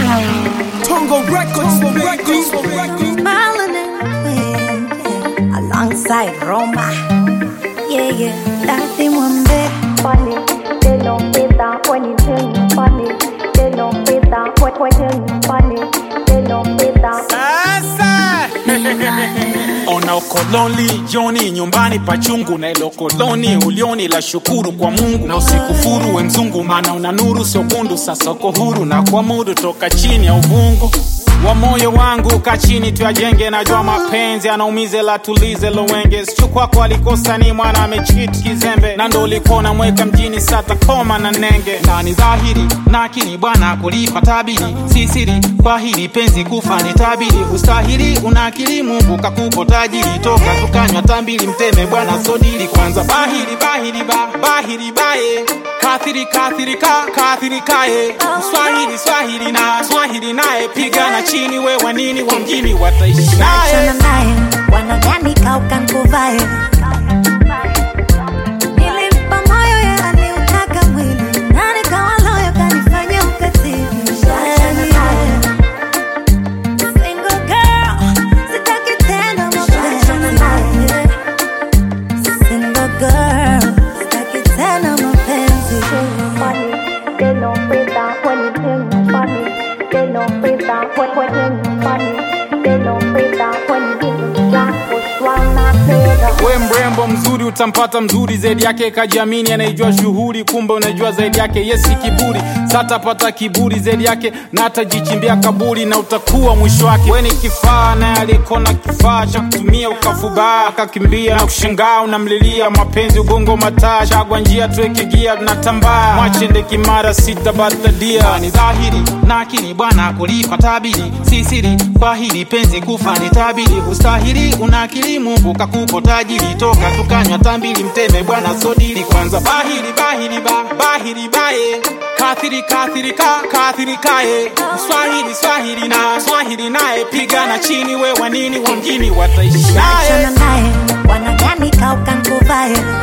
Tongo Records, Records, Records. Smiling and playing, yeah. Alongside Roma. Yeah, yeah. Daddy Mwambe. funny. They don't fit that when you tell me funny. They don't fit that when when tell me funny. They don't fit that. Sasa ona ukoloni joni nyumbani pachungu na ilo koloni ulioni la shukuru kwa Mungu na usikufuru we mzungu, maana una nuru sio kundu. Sasa uko huru na kuamudu toka chini ya uvungu wa moyo wangu ka chini tuyajenge, najua mapenzi anaumize la tulize lowenge sichu kwako alikosa ni mwana amechit kizembe na ndo ulikuwa namweka mjini sata koma na nenge na ni dhahiri na akili bwana kulipa tabiri sisiri kwa hili penzi kufa ni tabiri ustahili una akili Mungu kakupo tajiri toka tukanywa tambili mteme bwana sodili kwanza bahiri bahiri ba bahiri baye kathiri kathiri ka kathiri kaye swahili swahili na swahili naye pigana chini we wanini wa mjini wataishi naye Achana naye. Wanadhani kauka nkuvae. Nilimpa moyo yeye aliutaka mwili. Na nikawa loyo kanifanya ukatili. Yeah. Single girl, sitaki tena mapenzi. Single girl, sitaki tena mapenzi. funny. They don't fit that when you tell me funny. They don't fit that when when tell me funny. They don't fit that when you give me jack push one not better. we mrembo mzuri utampata mzuri zaidi yake kajiamini anaijua shughuli kumbe unajua zaidi yake yesi kiburi satapata kiburi zaidi yake na atajichimbia kaburi na utakuwa mwisho wake we ni kifaa naye alikona kifaa cha kutumia ukafubaa akakimbia na kushangaa unamlilia mapenzi ugongo mataa chagwa njia tuweke gia tunatambaa mwachende kimara sita batadia ni dhahiri na akili bwana kulipa tabiri si siri kwa hili penzi kufa ni tabiri ustahili una akili Mungu kakupo tajiri toka tukanywa tambili mteme bwana sodili kwanza bahiri bahiri ba bahiri baye kathiri kathiri ka kathiri kaye swahili swahili na swahili naye pigana chini we wanini wa mjini wataishi naye Achana naye. Wanadhani kauka nkuvae.